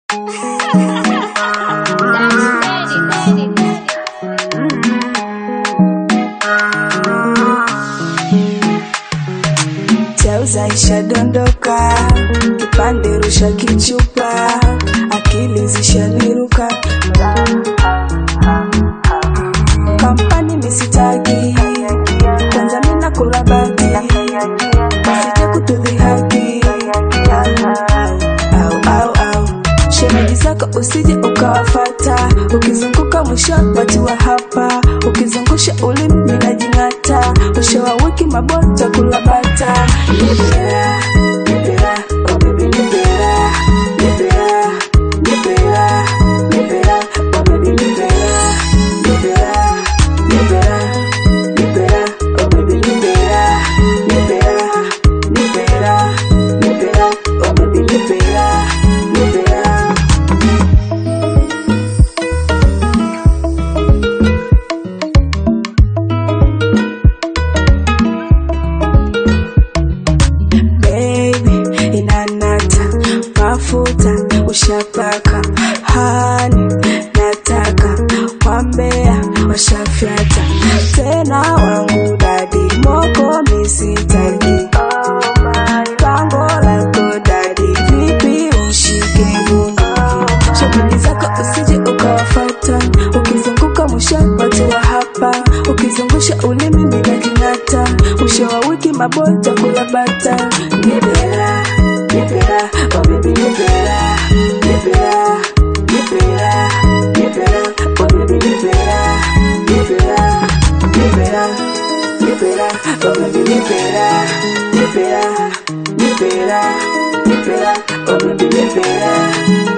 Chauza ishadondoka, kipande rusha kichupa, akili zishaniruka. Kampani misitaki, kwanza mina kula bati, wasije kutudhihaki. Au, au, au. Shemeji zako usije ukawafata, ukizunguka mwisho watu wa hapa, ukizungusha ulimi minajing'ata, mwisho wa wiki mabota kula bata. Nipera, nipera, oh baby nipera, nipera, nipera, nipera, oh baby nipera, nipera, nipera, nipera, oh baby nipera, nipera, nipera, nipera, oh baby nipera, nipera. baby inanata mafuta ushapaka hani nataka wambea washafyata tena wangu dadi moko misitaki pango lako dadi vipi ushike mungu shughuli zako usije ukawafata ukizunguka mwisho watu wa hapa ukizungusha ulimi minajing'ata mwisho wa wiki mabota kula bata nipera nipera oh baby nipera nipera nipera nipera oh baby nipera nipera nipera nipera oh baby nipera nipera nipera nipera oh baby nipera